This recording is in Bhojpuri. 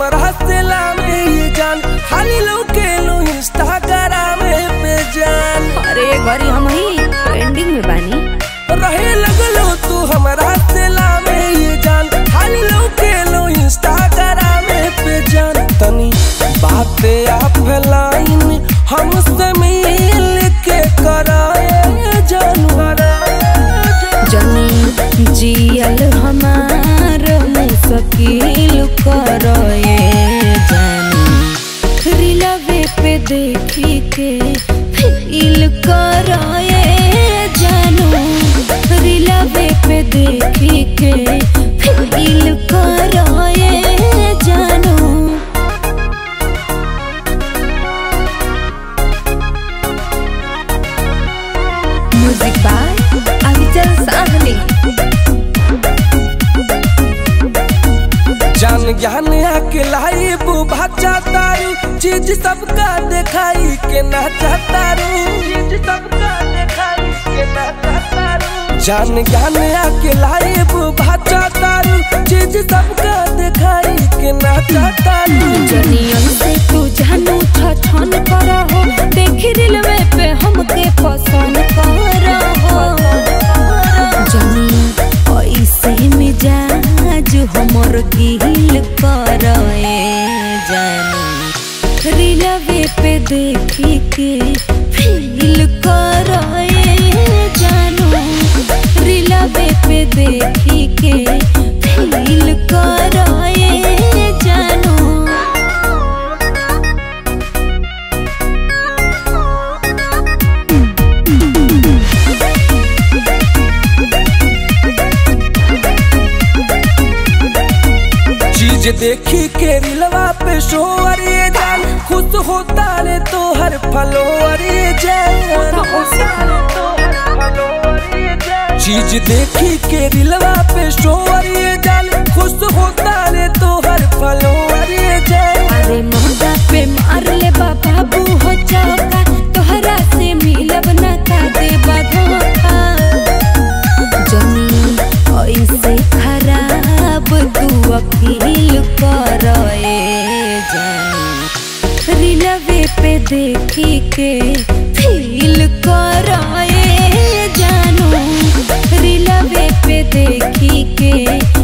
हमरा से लामे ये जान खाली लौके लो इंस्टाग्राम पे जान अरे घरी हम ही ट्रेंडिंग में बानी रहे लगलो तू हमरा से लामे ये जान खाली लौके लो इंस्टाग्राम पे जान तनी बाते आप लाइन हमसे मिल के कराए जानू जनी जियल हमार मुश्किल करोए जानी रिलवे पे देखी के फील करोए जानू रिलवे पे देखी के फील करोए जानू म्यूजिक बाय अभिचल साहनी जान ज्ञान आके लाई बुभा तारू चीज सबका दिखाई के ना तारू चीज सबका दिखाई के ना तारू जान ज्ञान आके लाई बुभा तारू चीज सबका दिखाई के ना तारू जनियन से तू जानू छछन करहो देखी रिलवे पे हमके पसंद करहो जनी ऐसे मिजाज हमर गिल करए जानी रिलवे पे देखी के फील करए जानू रिलवे पे देखी के फील करए जानू चीज देखी के रिलवा पे शोर ये जान खुश होता रे तो हर फलोर ये जान चीज देखी के रिलवा पे शोर ये जान खुश होता रे तो हर फलोर ये जान अरे मोहदा पे मार ले बाबू हो चौका तोहरा से मिलब ना का दे धोखा जनी ऐसे खराब तू अकील करए जानी रिलवे पे देखी के फील करए जानू रिलवे पे देखी के